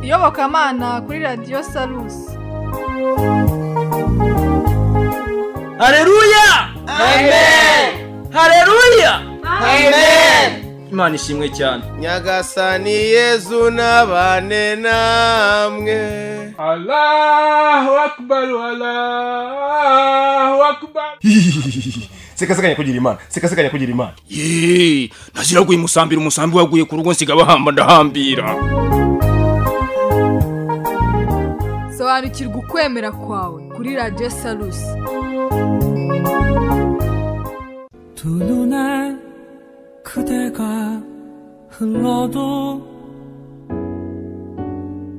iyobokamana kuri radiyo salusi hareruya hareruya imana ishimwe cyane nyagasani yezu n'abane namwe Allahu Akbar, Allahu Akbar. sekasekanya kugira imana sekasekanya kugira imana yeee ntazira guhimusambira umusambi waguye ku rugo nsiga bahamba ndahambira sobanukirwa ukwemera kwawe kuri radiyo salusi 두 눈에 그대가 흘러도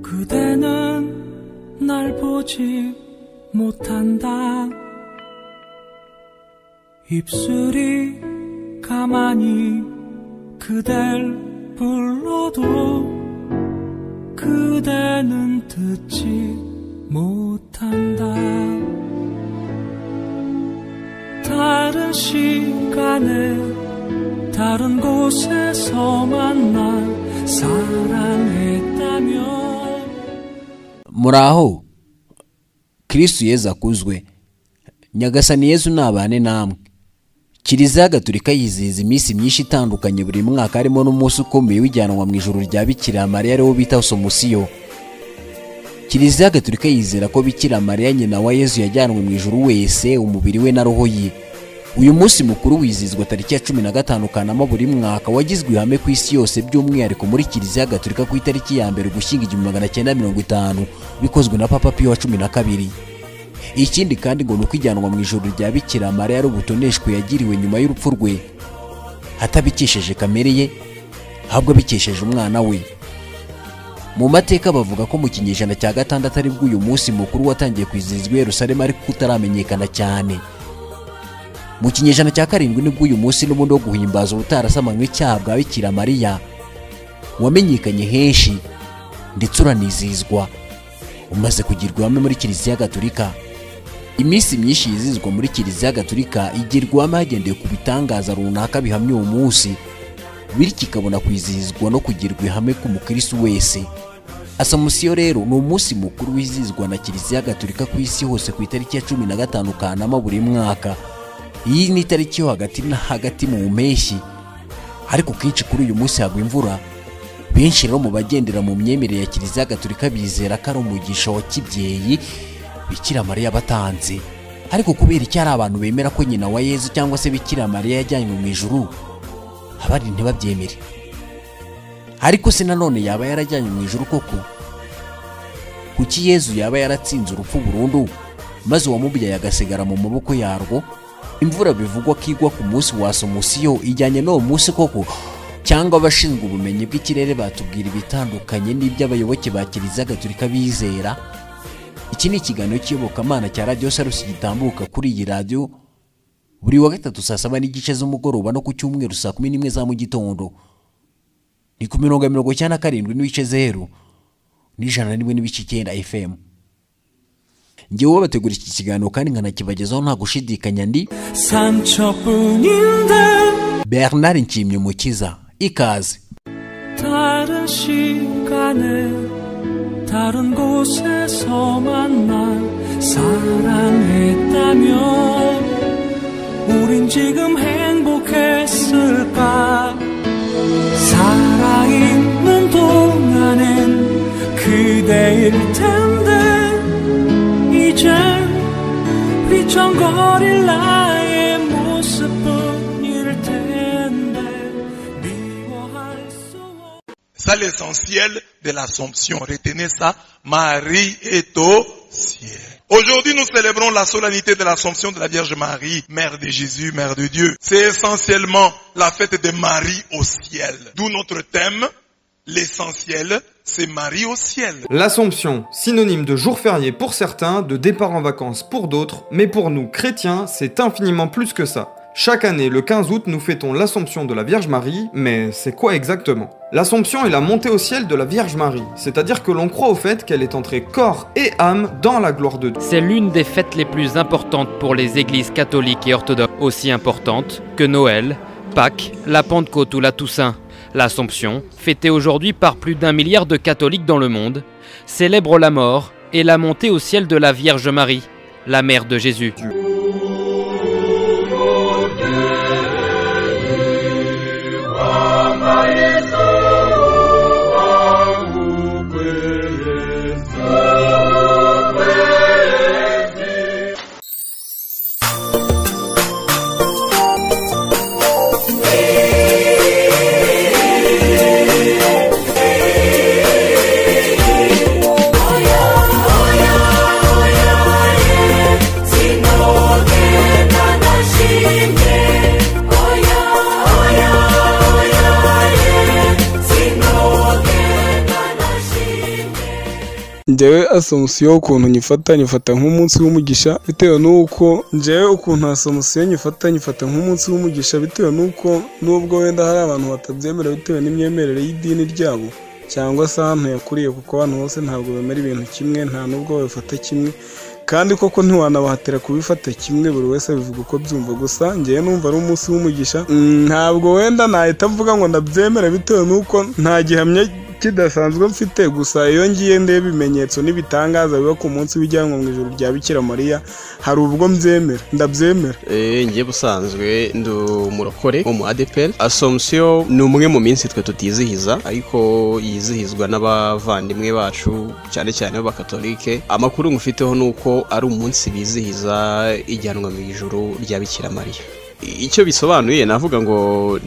그대는 날 보지 못한다 입술이 가만히 그댈 불러도 그대는 듣지 못한다 다른 시간에 다른 곳에서 만나 사랑했다면 muraho kirisitu yezu akuzwe nyagasani yezu nabane namwe kiliziya gatolika yizihiza iminsi myinshi itandukanye buri mwaka harimo n'umunsi ukomeye w'ijyanwa mu ijoro rya bikira mariya ariwo bita somusiyo kiliziya gatolika yizera ko bikira mariya nyina wa yezu yajyanwe mu ijoro wese umubiri we na roho ye uyu munsi mukuru wizihizwa tariki ya cumi na gatanu kanama buri mwaka wagizwe ihame ku isi yose by'umwihariko muri kiliziya gatolika ku itariki ya mbere ugushyinga igihumbi magana cyenda mirongo itanu bikozwe na papa piyo wa cumi na kabiri ikindi kandi ngo ni uko ijyanwa mu ijoro rya bikira mariya ari ubutoneshwe yagiriwe nyuma y'urupfu rwe atabikesheje kamere ye ahubwo abikesheje umwana we mu mateka bavuga ko mu kinyejana cya gatandatu aribwo uyu munsi mukuru watangiye kwizihizwa i yerusalemu ariko utaramenyekana cyane mu kinyejana cya karindwi nibwo uyu munsi n'ubundi wo guhimbaza ubutarasamankwe icyaha bwa bikira mariya wamenyekanye henshi ndetse uranizihizwa umaze kugirwa ihame muri kiliziya gatolika iminsi myinshi yizihizwa muri kiliziya gatolika igirwa ihame hagendewe ku bitangaza runaka bihamya uwo munsi bityo ikabona kwizihizwa no kugirwa ihame k'umukirisitu wese asamusiyo rero ni umunsi mukuru wizihizwa na kiliziya gatolika ku isi hose ku itariki ya cumi na gatanu kanama buri mwaka iyi ni itariki yo hagati na hagati mu mpeshyi ariko kenshi kuri uyu munsi hagwa imvura benshi rero mu bagendera mu myemerere ya kiliziya gatolika bizera ko ari umugisha wa kibyeyi bikira mariya batanze ariko kubera icyo hari abantu bemera ko nyina wa yezu cyangwa se bikira mariya yajyanywe mu ijuru abandi ntibabyemere ariko se nanone yaba yarajyanywe mu ijuru koko kuki yezu yaba yaratsinze urupfu burundu maze uwamubyaye agasigara mu maboko yarwo imvura bivugwa ko igwa ku munsi wa somusiyo ijyanye n'uwo munsi koko cyangwa abashinzwe ubumenyi bw'ikirere batubwira ibitandukanye n'iby'abayoboke ba kiliziya gatolika bizera iki ni ikiganiro cy'iyobokamana cya radiyo sarusi gitambuka kuri iyi radiyo buri wa gatatu saa saba n'igice z'umugoroba no ku cyumweru saa kumi n'imwe za mu gitondo ni ku mirongo ya mirongo icyenda na karindwi n'ibice zeru n'ijana na rimwe n'ibice icyenda fm ngewe bategura iki kiganiro kandi nkanakibagezaho nta gushidikanya ndi 상처뿐인데 bernard nshimye umukiza ikaze 다른 시간에 다른 곳에서 만나 사랑했다면 우린 지금 행복했을까 사랑 있는 동안엔 그대일 텐데 이젠 휘청거릴 나의 모습뿐일 텐데 미워할 수 없... Ça, l'essentiel de l'Assomption. Retenez ça. Marie est au ciel. Aujourd'hui, nous célébrons la solennité de l'Assomption de la Vierge Marie, Mère de Jésus, Mère de Dieu. C'est essentiellement la fête de Marie au ciel. D'où notre thème, l'essentiel, c'est Marie au ciel. L'Assomption, synonyme de jour férié pour certains, de départ en vacances pour d'autres, mais pour nous chrétiens, c'est infiniment plus que ça. Chaque année, le 15 août, nous fêtons l'Assomption de la Vierge Marie, mais c'est quoi exactement L'Assomption est la montée au ciel de la Vierge Marie, c'est-à-dire que l'on croit au fait qu'elle est entrée corps et âme dans la gloire de Dieu. C'est l'une des fêtes les plus importantes pour les églises catholiques et orthodoxes, aussi importante que Noël, Pâques, la Pentecôte ou la Toussaint. L'Assomption, fêtée aujourd'hui par plus d'un milliard de catholiques dans le monde, célèbre la mort et la montée au ciel de la Vierge Marie, la mère de Jésus. njyewe asomusiyo ukuntu nyifata nyifata nk'umunsi w'umugisha bitewe n'uko njyewe ukuntu asomusiyo nyifata nyifata nk'umunsi w'umugisha bitewe n'uko n'ubwo wenda hari abantu batabyemera bitewe n'imyemerere y'idini ryabo cyangwa se ahantu yakuriye kuko abantu bose ntabwo bemera ibintu kimwe nta n'ubwo babifata kimwe kandi koko ntiwanabahatira kubifata kimwe buri wese abivuga uko byumva gusa ngewe numva ari umunsi w'umugisha Mm, ntabwo wenda nahita mvuga ngo ndabyemera bitewe n'uko nta gihamya kidasanzwe mfite gusa iyo ngiye ndeba ibimenyetso n'ibitangaza biba ku munsi w'ijyanwa mu ijoro rya bikira mariya hari ubwo mbyemera ndabyemera ngiye busanzwe ndi umurokore wo mu adeperi asomusiyo ni umwe mu minsi twe tutizihiza ariko yizihizwa n'abavandimwe bacu cyane cyane b'abakatolike amakuru ngufiteho ni uko ari umunsi bizihiza ijyanwa mu ijoro rya bikira mariya icyo bisobanuye navuga ngo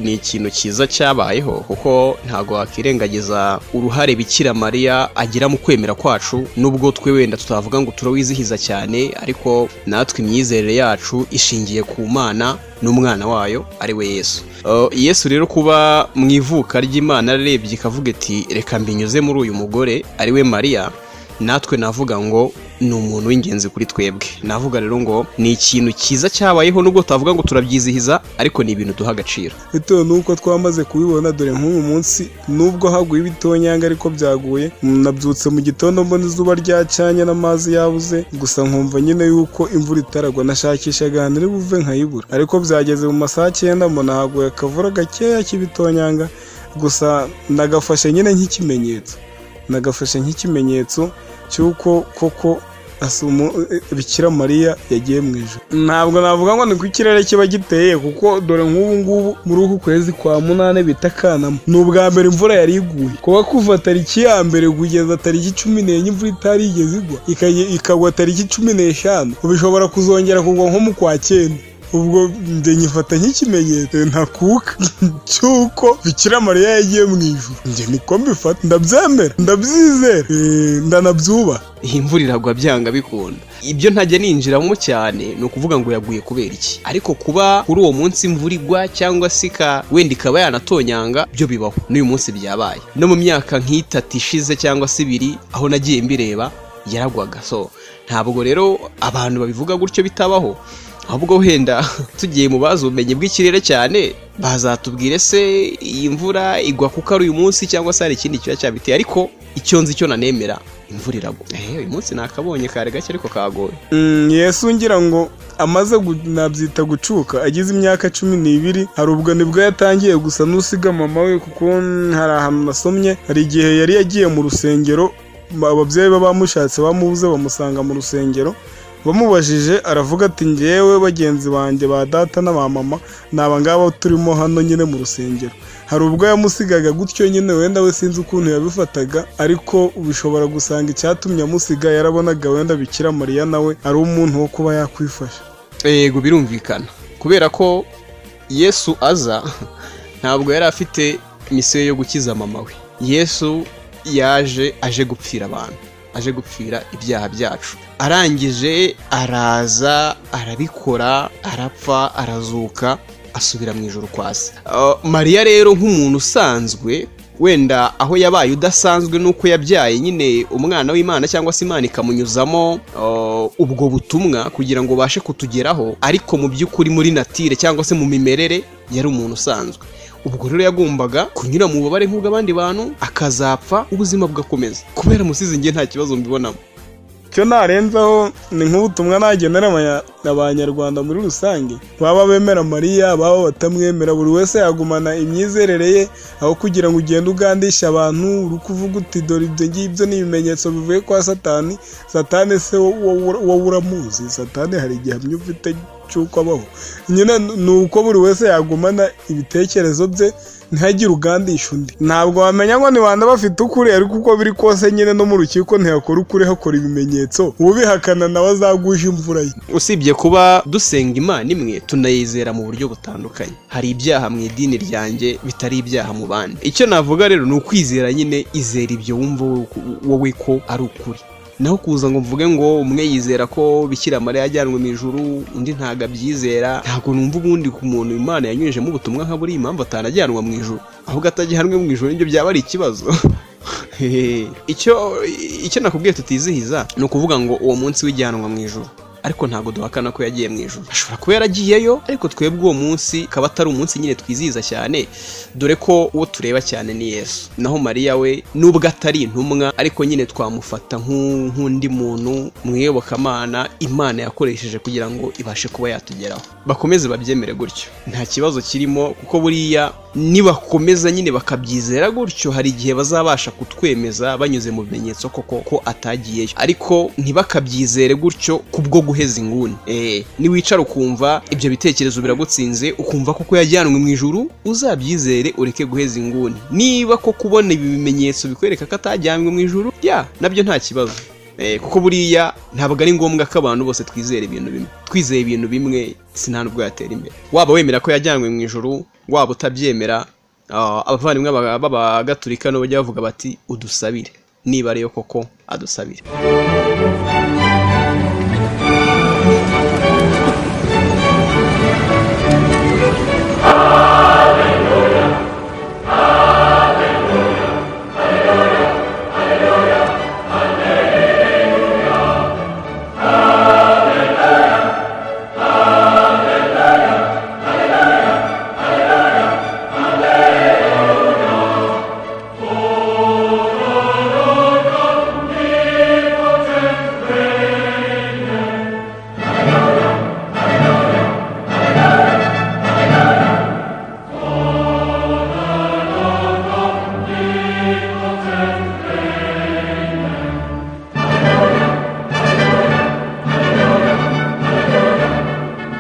ni ikintu cyiza cyabayeho kuko ntabwo wakwirengagiza uruhare bikira mariya agira mu kwemera kwacu nubwo twe wenda tutavuga ngo turawizihiza cyane ariko natwe imyizerere yacu ishingiye ku mana n'umwana wayo ari we yesu Uh, yesu rero kuba mu ivuka ry'imana ararebye ikavuga iti reka mbinyuze muri uyu mugore ari we mariya natwe navuga ngo ni umuntu w'ingenzi kuri twebwe navuga rero ngo ni ikintu cyiza cyabayeho nubwo tutavuga ngo turabyizihiza ariko ni ibintu duha agaciro bitewe n'uko twamaze kubibona dore nk'uyu munsi nubwo haguye ibitonyanga ariko byaguye nabyutse mu gitondo mbona izuba ryacanye n'amazi yabuze gusa nkumva nyine yuko imvura itaragwa nashakishaga ahantu iri buve nkayibura ariko byageze mu masaha cyenda mbona haguye akavura gakeya k'ibitonyanga gusa nagafashe nyine nk'ikimenyetso nagafashe nk'ikimenyetso cy'uko koko asumo bikira mariya yagiye mu ijoro ntabwo navuga ngo ni ko ikirere kiba giteye kuko dore nk'ubu ngubu muri uku kwezi kwa munani bita kanama ni ubwa mbere imvura yari iguye kuba kuva tariki ya mbere kugeza tariki cumi n'enye imvura itari igeze igwa ikajya- ikagwa tariki cumi n'eshanu ubu ishobora kuzongera kugwa nko mu kwa cyenda ubwo njye nyifata nk'ikimenyetso ntakuka cy'uko bikira mariya yagiye mu ijoro njye niko mbifata ndabyemera ndabyizera eh, ndanabyubaha iyi mvura iragwa byanga bikunda ibyo ntajya ninjiramo cyane ni ukuvuga ngo yaguye kubera iki ariko kuba kuri uwo munsi imvura igwa cyangwa se ika- wenda ikaba yanatonyanga byo bibaho n'uyu munsi byabaye no mu myaka nk'itatu ishize cyangwa se ibiri aho nagiye mbireba yaragwaga so ntabwo rero abantu babivuga gutyo bitabaho ahubwo wenda tugiye mu bazi ubumenyi bw'ikirere cyane bazatubwire se iyi mvura igwa kuko ari uyu munsi cyangwa se hari ikindi kiba cyabiteye ariko icyo nzi cyo nanemera imvura iragwa Eh, uyu munsi nakabonye kare gake ariko kagoye Mm, yesu ngira ngo amaze gu- nabyita gucuka agize imyaka cumi n'ibiri hari ubwo nibwo yatangiye gusa n'usiga mama we kuko mm, hari ahantu nasomye hari igihe yari yagiye mu rusengero ba- ababyeyi be bamushatse bamubuze bamusanga mu rusengero bamubajije aravuga ati ngewe bagenzi banjye ba data na ba mama ni aba ngaba turimo hano nyine mu rusengero hari ubwo yamusigaga gutyo nyine wenda we sinzi ukuntu yabifataga ariko ubishobora gusanga icyatumye amusiga yarabonaga wenda bikira mariya nawe ari umuntu wo kuba yakwifasha yego birumvikana kubera ko yesu aza ntabwo yari afite misiyo yo gukiza mama we yesu yaje aje gupfira abantu aje gupfira ibyaha byacu arangije araza arabikora arapfa arazuka asubira mu ijoro kwa se Uh, mariya rero nk'umuntu usanzwe wenda aho yabaye udasanzwe nuko yabyaye nyine umwana w'imana cyangwa se imana ikamunyuzamo uh, ubwo butumwa kugira ngo ubashe kutugeraho ariko mu by'ukuri muri natire cyangwa se mu mimerere yari umuntu usanzwe ubwo rero yagombaga kunyura mu bubabare nk'ubw'abandi bantu akazapfa ubuzima bugakomeza kubera musizi nge nta kibazo mbibonamo icyo narenzaho ni nk'ubutumwa nagenera abanya- abanyarwanda muri rusange baba bemera mariya baba batamwemera buri wese yagumana imyizerere ye aho kugira ngo ugende ugandishe abantu uri kuvuga uti dore ibyo ngibyo ni ibimenyetso bivuye kwa satani satani se wowe wowe uramuzi satani hari igihamya ufite cy'uko abaho nyine ni uko buri wese yagumana ibitekerezo bye ntihagire ugandisha undi ntabwo wamenya ngo ni bande bafite ukuri ariko uko biri kose nyine no mu rukiko ntihakora ukuri hakora ibimenyetso ubihakana nawe azagusha imvura ye usibye kuba dusenga imana imwe tunayizera mu buryo butandukanye hari ibyaha mu idini ryanjye bitari ibyaha mu bandi icyo navuga rero ni ukwizera nyine izera ibyo wumva wo- wowe ko ari ukuri naho kuza ngo mvuge ngo umwe yizera ko bikira mariya yajyanwe mu ijuru undi ntabwo abyizera ntabwo numva ubundi ku muntu imana yanyujijemo ubutumwa nka buriya impamvu atanajyanwa mu ijuru ahubwo atagihanwe mu ijuru nibyo byaba ari ikibazo Hehe. icyo icyo nakubwiye tutizihiza ni ukuvuga ngo uwo munsi w'ijyanwa mu ijuru ariko ntabwo duhakana ko yagiye mu ijuru ashobora kuba yaragiyeyo ariko twebwe uwo munsi kaba atari umunsi nyine twizihiza cyane dore ko uwo tureba cyane ni yesu naho mariya we nubwo atari intumwa ariko nyine twamufata nk'u- nk'undi muntu mu iyobokamana imana yakoresheje kugira ngo ibashe kuba yatugeraho bakomeze babyemere gutyo nta kibazo kirimo kuko buriya nibakomeza nyine bakabyizera gutyo hari igihe bazabasha kutwemeza banyuze mu bimenyetso koko ko atagiyeyo ariko ntibakabyizere gutyo kubwo guheza inguni Eh, niwicara ukumva ibyo bitekerezo biragutsinze ukumva koko yajyanwe mu ijuru uzabyizere ureke guheza inguni niba ko kubona ibi bimenyetso bikwereka ko atajyanwe mu ijuru ya nabyo nta kibazo Eh, kuko buriya ntabwo ari ngombwa ko abantu bose twizera ibintu bimwe twizeye ibintu bimwe sinta n'ubwo yatera imbere waba wemera ko yajyanywe mu ijoro waba utabyemera ah, abavandimwe baba- b'abagatulika nabo bajya bavuga bati udusabire niba ariyo koko adusabire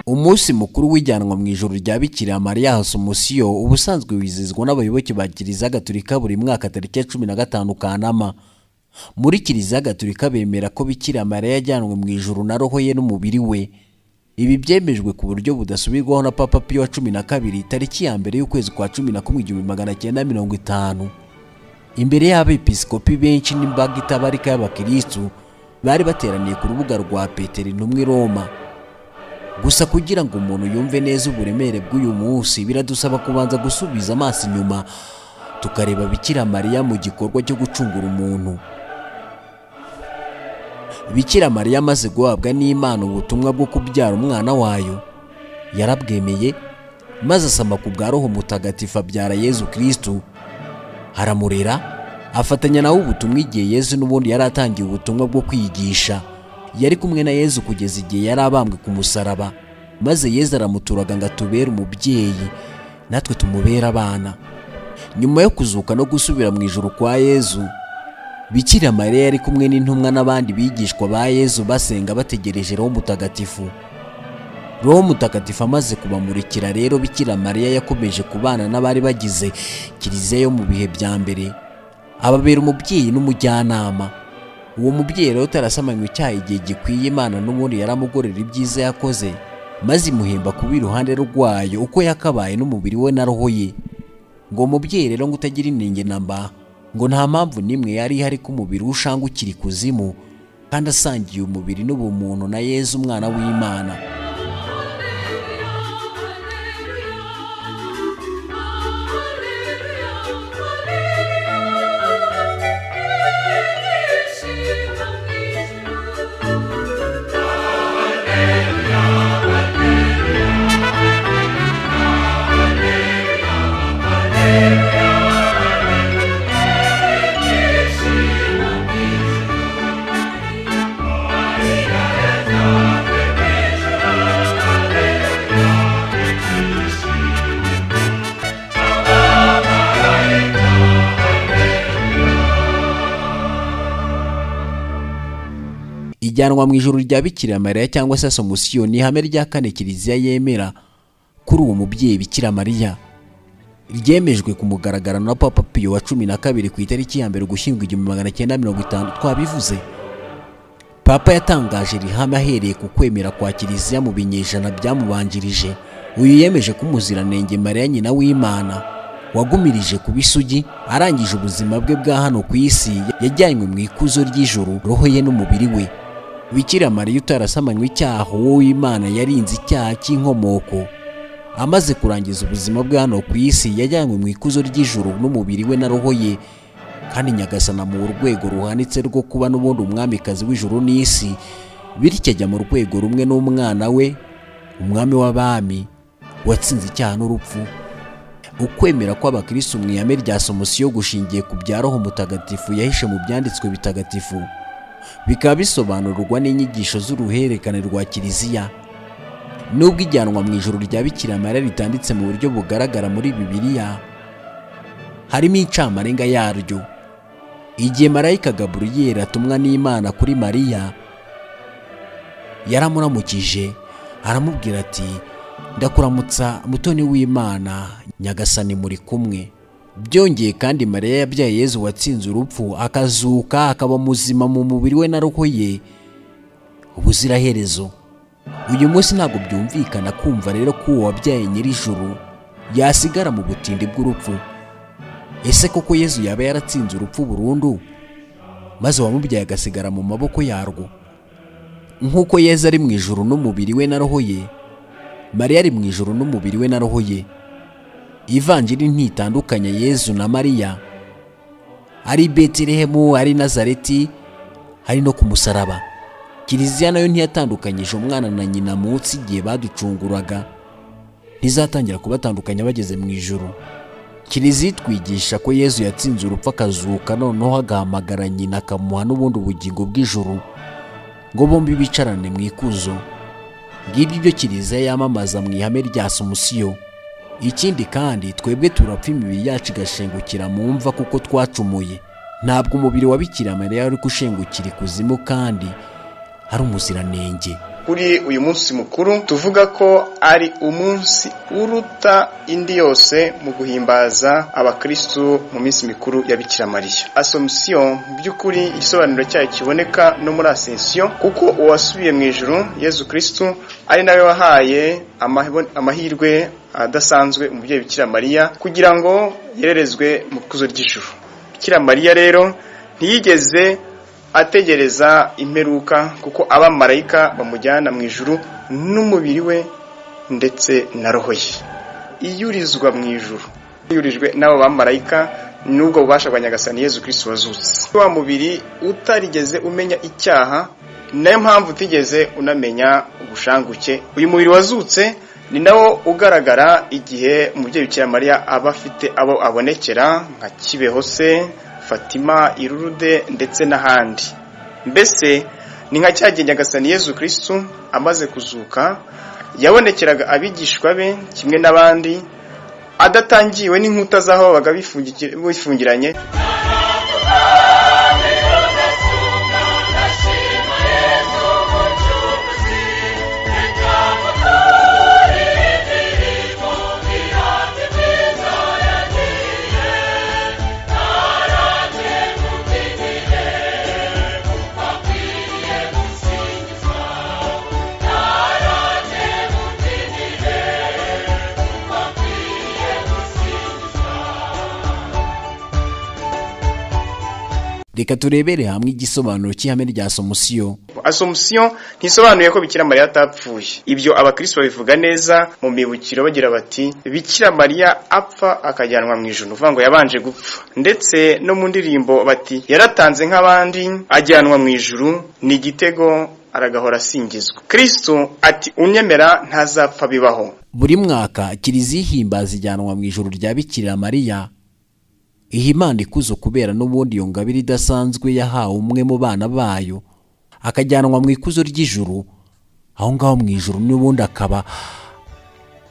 umunsi mukuru w'ijyanwa mu ijoro rya bikira mariya hasumusio uba usanzwe wizihizwa n'abayoboke ba kiliziya gatolika buri mwaka tariki ya cumi na gatanu kanama muri kiliziya gatolika bemera ko bikira mariya yajyanwe mu ijoro na roho ye n'umubiri we ibi byemejwe ku buryo budasubirwaho na papa piyo wa cumi na kabiri tariki ya mbere y'ukwezi kwa cumi na kumwe igihumbi magana cyenda mirongo itanu imbere y'abepiskopi benshi n'imbaga itabarika y'abakirisitu bari bateraniye ku rubuga rwa petero intumwa i roma gusa kugira ngo umuntu yumve neza uburemere bw'uyu munsi biradusaba kubanza gusubiza amaso inyuma tukareba bikira mariya mu gikorwa cyo gucungura umuntu bikira mariya amaze guhabwa n'imana ubutumwa bwo kubyara umwana wayo yarabwemeye maze asama ku bwa roho mutagatifu abyara yezu kirisitu aramurera afatanya nawe ubutumwa igihe yezu n'ubundi yari atangiye ubutumwa bwo kwigisha yari kumwe na yezu kugeza igihe yari abambwe ku musaraba maze yezu aramuturaga ngo atubere umubyeyi natwe tumubere abana nyuma yo kuzuka no gusubira mu ijoro kwa yezu bikira mariya yari kumwe n'intumwa n'abandi bigishwa ba yezu basenga bategereje roho mutagatifu roho mutagatifu amaze kubamurikira rero bikira mariya yakomeje kubana n'abari bagize kiliziya yo mu bihe bya mbere ababera umubyeyi n'umujyanama uwo mubyeyi rero utarasamanywe icyaha igihe gikwiye imana n'ubundi yaramugorera ibyiza yakoze maze imuhemba kuba iruhande rwayo uko yakabaye n'umubiri we na roho ye ngo uwo mubyeyi rero ngo utagira inenge na mba ngo nta mpamvu n'imwe yari ihari ko umubiri we ushangukira ikuzimu kandi asangiye umubiri n'ubumuntu na yezu umwana w'imana Alleluia, alleluia, alleluia. ijyanwa mu ijuru rya bikira mariya cyangwa se asomusiyo ni ihame rya kane kiliziya yemera kuri uwo mubyeyi bikira mariya ryemejwe ku mugaragaro na papa piyo wa cumi na kabiri ku itariki ya mbere ugushyingo igihumbi magana cyenda mirongo itanu twabivuze papa yatangaje iri hame ahereye ku kwemera kwa kiliziya mu binyejana byamubanjirije uyu yemeje ko umuziranenge mariya nyina w'imana wagumirije ku bisugi arangije ubuzima bwe bwa hano ku isi yajyanywe mu ikuzo ry'ijoro roho ye n'umubiri we bikira mariya utarasamanywe icyaha wowe w'imana yarinze icyaha cy'inkomoko amaze kurangiza ubuzima bwa hano ku isi yajyanywe mu ikuzo ry'ijoro n'umubiri we na roho ye kandi nyagasana mu rwego ruhanitse rwo kuba n'ubundi umwamikazi w'ijuru n'isi bityo ajya mu rwego rumwe n'umwana we umwami w'abami watsinze icyaha n'urupfu ukwemera kw'abakirisitu mu ihame rya somusiyo gushingiye ku bya roho mutagatifu yahishe mu byanditswe bitagatifu bikaba bisobanurwa n'inyigisho z'uruhererekane rwa kiliziya nubwo ijyanwa mu ijoro rya bikira mariya ritanditse mu buryo bugaragara muri bibiliya harimo incamarenga yaryo igihe marayika gaburiyeri atumwa n'imana kuri mariya yaramuramukije aramubwira ati ndakuramutsa mutoni w'imana nyagasani muri kumwe byongeye kandi mariya yabyaye yezu watsinze urupfu akazuka akaba muzima mu mubiri we na roho ye ubuziraherezo uyu munsi ntabwo byumvikana kumva rero ko uwo wabyaye nyir'ijuru yasigara mu butindi bw'urupfu ese koko yezu yaba yaratsinze urupfu burundu maze uwamubyaye agasigara mu maboko yarwo nk'uko yezu ari mu ijoro n'umubiri we na roho ye mariya ari mu ijoro n'umubiri we na roho ye ivanjiri ntitandukanye yezu na mariya ari betelehemu ari nazareti hari no ku musaraba kiliziya nayo ntiyatandukanyije umwana na nyina munsi igihe baducunguraga ntizatangira kubatandukanya bageze mu ijoro kiliziya itwigisha ko yezu yatsinze urupfu akazuka noneho agahamagara nyina akamuha n'ubundi ubugingo bw'ijuru ngo bombi bicarane mu ikuzo ngiryo iryo kiliziya yamamaza mu ihame rya somusiyo ikindi kandi twebwe turapfa imibiri yacu igashengukira mu mva kuko twacumuye ntabwo umubiri wa bikira mariya wari gushengukira ikuzimu kandi ari umuziranenge kuri uyu munsi mukuru tuvuga ko ari umunsi uruta indi yose mu guhimbaza abakristu mu minsi mikuru ya bikira mariya asomusiyo mu by'ukuri igisobanuro cyayo kiboneka no muri asensiyo kuko uwasubiye mu ijuru yezu kristu ari nawe wahaye amahebo- amahirwe adasanzwe umubyeyi bikira mariya kugira ngo yererezwe mu kuzo ry'ijuru bikira mariya rero ntiyigeze ategereza imperuka kuko abamarayika bamujyana mu ijuru n'umubiri we ndetse na roho ye iyurizwa mu ijuru iyurijwe n'abo bamarayika n'ubwo bubasha bwa nyagasani yezu kirisiti wazutse wa mubiri utarigeze umenya icyaha nayo mpamvu utigeze unamenya ubushanguke uyu mubiri wazutse ni nawo ugaragara igihe umubyeyi bikira mariya aba afite abo abonekera nka kibeho se fatima irurude ndetse n'ahandi mbese ni nka cya gihe nyagasani yezu kirisitu amaze kuzuka yabonekeraga abigishwa be kimwe n'abandi adatangiwe n'inkuta z'aho babaga bifungi- bifungiranye reka turebere hamwe igisobanuro cy'ihame rya somusiyo asomusiyo ntisobanuye ko bikira mariya atapfuye ibyo abakristo babivuga neza mu mibukiro bagira bati bikira mariya apfa akajyanwa mu ijuru uvuga ngo yabanje gupfa ndetse no mu ndirimbo bati yaratanze nk'abandi ajyanwa mu ijuru ni igitego aragahora asingizwa kristo ati unyemera ntazapfa bibaho buri mwaka kiliziya ihimbaza ijyanwa mu ijoro rya bikira mariya iha imana ikuzo kubera n'ubundi iyo ngabire idasanzwe yahawe umwe mu bana bayo akajyanwa mu ikuzo ry'ijuru aho ngaho mu ijuru n'ubundi akaba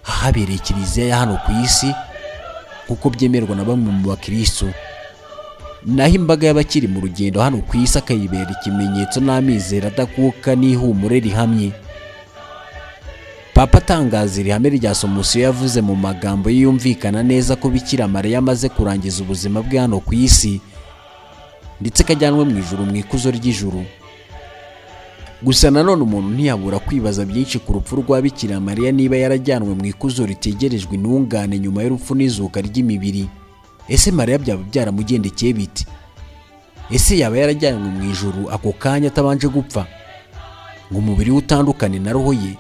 ahabereye kiliziya ya hano ku isi kuko byemerwa na bamwe mu bakirisitu naho imbaga y'abakiri mu rugendo hano ku isi akayibera ikimenyetso n'amizero adakuka n'ihumure rihamye papa atangaza iri hame rya somusiyo yavuze mu magambo yiyumvikana neza ko bikira mariya amaze kurangiza ubuzima bwe hano ku isi ndetse kajyanwe mu ijuru mu ikuzo ry'ijuru gusa nanone umuntu ntiyabura kwibaza byinshi ku rupfu rwa bikira mariya niba yarajyanwe mu ikuzo ritegerejwe intungane nyuma y'urupfu n'izuka ry'imibiri ese mariya byaba byaramugendekeye biti ese yaba yarajyanwe mu ijuru ako kanya atabanje gupfa ngo umubiri we utandukane na roho ye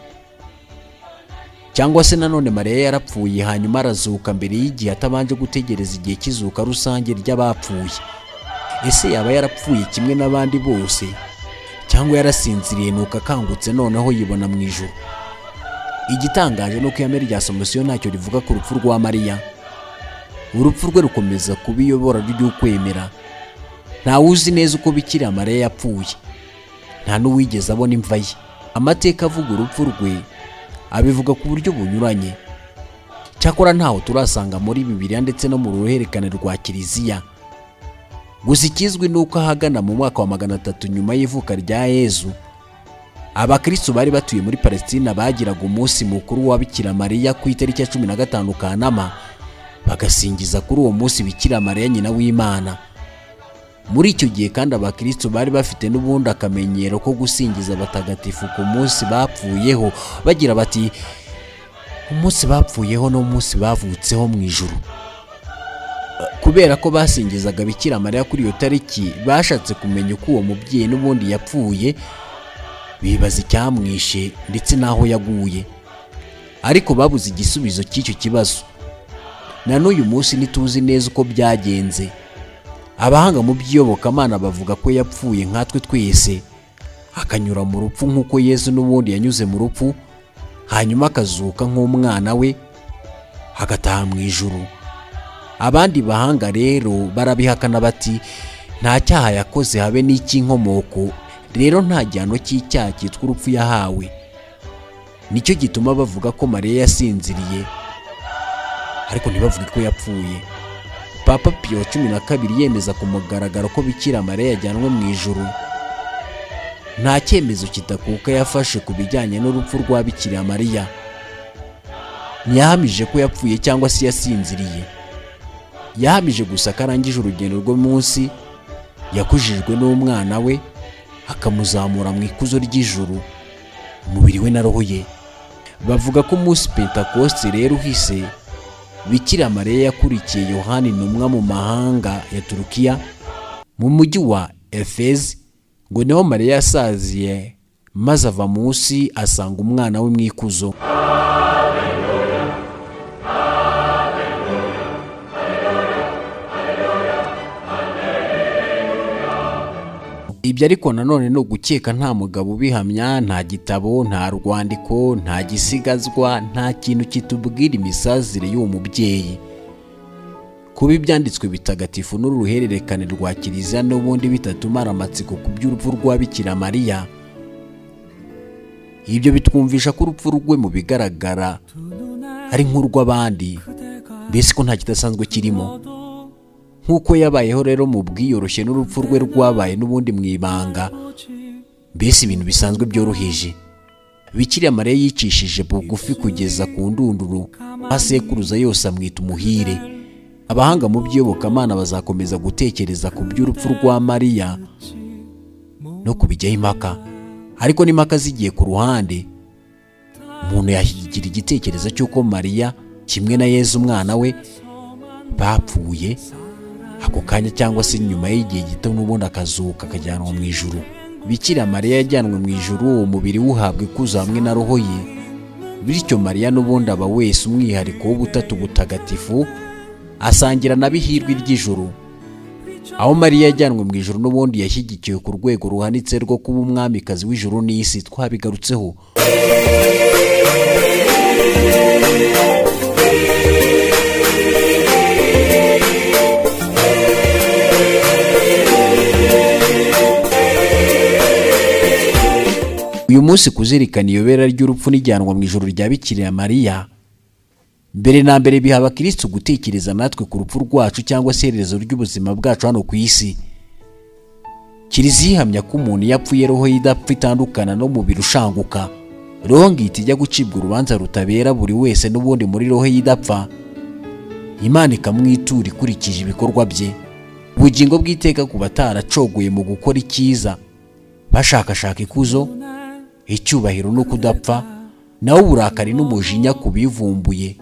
cyangwa se nanone mariya yarapfuye hanyuma arazuka mbere y'igihe atabanje gutegereza igihe cy'izuka rusange ry'abapfuye ese yaba yarapfuye kimwe n'abandi bose cyangwa yarasinziriye nuko akangutse noneho yibona mu ijoro igitangaje ni uko ihame rya somusiyo ntacyo rivuga ku rupfu rwa mariya urupfu rwe rukomeza kuba iyobora ry'ukwemera ntawe uzi neza uko bikira mariya yapfuye nta n'uwigeze abona imva ye amateka avuga urupfu rwe abivuga ku buryo bunyuranye cyakora ntaho turasanga muri bibiliya ndetse no mu ruhererekane rwa kiliziya gusa ikizwi ni uko ahagana mu mwaka wa magana atatu nyuma y'ivuka rya yezu abakristo bari batuye muri palestina bagiraga umunsi mukuru wa bikira mariya ku itariki ya cumi na gatanu kanama bagasingiza kuri uwo munsi bikira mariya nyina w'imana muri icyo gihe kandi abakristo bari bafite n'ubundi akamenyero ko gusingiza abatagatifu ku munsi bapfuyeho bagira bati umunsi bapfuyeho n'umunsi bavutseho mu ijuru kubera ko basingizaga bikira mariya kuri iyo tariki bashatse kumenya uko uwo mubyeyi n'ubundi yapfuye bibaza icyamwishe ndetse n'aho yaguye ariko babuze igisubizo cy'icyo kibazo na n'uyu munsi ntituzi neza uko byagenze abahanga mu by'iyobokamana bavuga ko yapfuye nkatwe twese akanyura mu rupfu nk'uko yezu n'ubundi yanyuze mu rupfu hanyuma akazuka nk'umwana we agataha mu ijuru abandi bahanga rero barabihakana bati nta cyaha yakoze habe n'icy'inkomoko rero nta gihano cy'icyaha cyitwa urupfu yahawe nicyo gituma bavuga ko mariya yasinziriye ariko ntibavuge ko yapfuye papa piyo cumi na kabiri yemeza ku mugaragaro ko bikira mariya yajyanwe mu ijuru nta cyemezo kidakuka yafashe ku bijyanye n'urupfu rwa bikira mariya ntiyahamije ko yapfuye cyangwa se yasinziriye yahamije gusa ko arangije urugendo munsi yakujijwe n'umwana we akamuzamura mu ikuzo ry'ijuru umubiri we na roho ye bavuga ko umunsi pentakosite rero uhise bikira mariya yakurikiye yohani intumwa mu mahanga ya turukiya mu mujyi wa efezi ngo niho mariya yasaziye maze ava munsi asanga umwana we mu ikuzo ibyo ariko nanone ni ugukeka nta mugabo ubihamya nta gitabo nta rwandiko nta gisigazwa nta kintu kitubwira imisazire y'uwo mubyeyi kuba ibyanditswe bitagatifu n'uruhererekane rwa kiliziya n'ubundi bitatumara amatsiko ku by'urupfu rwa bikira mariya ibyo bitwumvisha ko urupfu rwe mu bigaragara ari nk'urw'abandi mbese ko nta kidasanzwe kirimo nk'uko yabayeho rero mu bwiyoroshye n'urupfu rwe rwabaye n'ubundi mu ibanga mbese ibintu bisanzwe byoroheje bikira mariya yicishije bugufi kugeza ku ndunduro asekuruza yose amwita umuhire abahanga mu by'iyobokamana bazakomeza gutekereza ku by'urupfu rwa mariya no kubijyaho impaka ariko n'impaka zigiye ku ruhande umuntu yahigira igitekerezo cy'uko mariya kimwe na yezu umwana we bapfuye ako kanya cyangwa se nyuma y'igihe gito n'ubundi akazuka akajyanwa mu ijuru bikira mariya yajyanwe mu ijuru uwo mubiri wuhabwa ikuzo hamwe na roho ye bityo mariya n'ubundi aba wese umwihariko w'ubutatu butagatifu asangira na bihirwe ry'ijuru aho mariya yajyanwe mu ijuru n'ubundi yashyigikiwe ku rwego ruhanitse rwo kuba umwamikazi w'ijuru n'isi twabigarutseho uyu munsi kuzirikana iyobera ry'urupfu n'ijyanwa mu ijoro rya bikira mariya mbere na mbere biha abakirisitu gutekereza natwe ku rupfu rwacu cyangwa se iherezo ry'ubuzima bwacu hano ku isi kiliziya ihamya ko umuntu iyo apfuye roho ye idapfa itandukana n'umubiri ushanguka roho ngita ijya gucibwa urubanza rutabera buri wese n'ubundi muri roho ye idapfa imana ikamwitura ikurikije ibikorwa bye ubugingo bw'iteka ku bataracogoye mu gukora icyiza bashakashaka ikuzo icyubahiro no kudapfa naho uburakari n'umujinya ku bivumbuye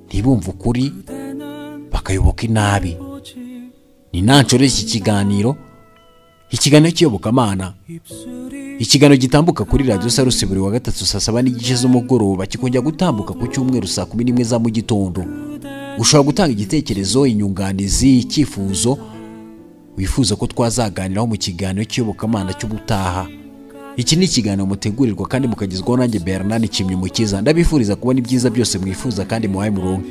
ntibumve ukuri bakayoboka inabi ni nanshore iki kiganiro ikiganiro cy'iyobokamana ikiganiro gitambuka kuri radiyo sarusi buri wa gatatu saa saba n'igice z'umugoroba kikongera gutambuka ku cyumweru saa kumi n'imwe za mu gitondo ushobora gutanga igitekerezo inyunganizi icyifuzo wifuza ko twazaganiraho mu kiganiro cy'iyobokamana cy'ubutaha iki ni ikiganiro mutegurirwa kandi mukagezwaho nanjye bernard kimyimukiza ndabifuriza kubona ibyiza byose mwifuza kandi muhaye murongo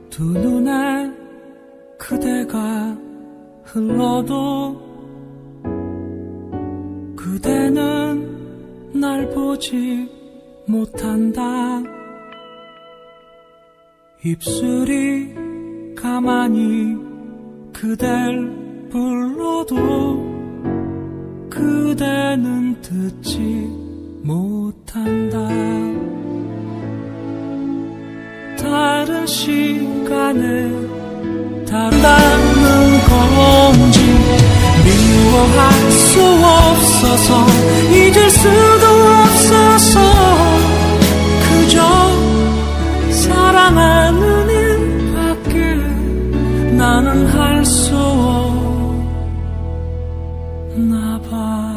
두 눈에 그대가 흘러도 그대는 날 보지 못한다 입술이 가만히 그댈 불러도 그대는 듣지 못한다 다른 시간에 달랐는 건지 미워할 수 없어서 잊을 수도 없어서 그저 사랑하는 일밖에 나는 할 수 없나 봐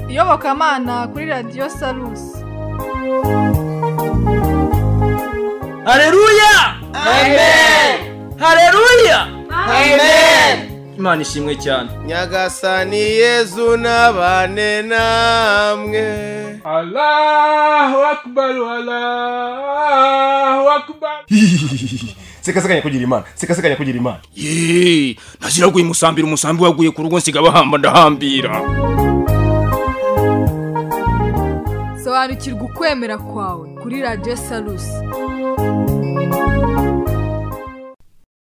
iyobokamana kuri radiyo sarusi Haleluya! Amen! Haleluya! Amen! imana ishimwe cyane nyagasani yezu n'abane namwe allahu akbar allahu akbar sekasekanya kugira imana sekasekanya kugira imana ye ntazira guhimusambira umusambi waguye ku rugo nsiga bahamba ndahambira sobanukirwa ukwemera kwawe kuri radiyo sarusi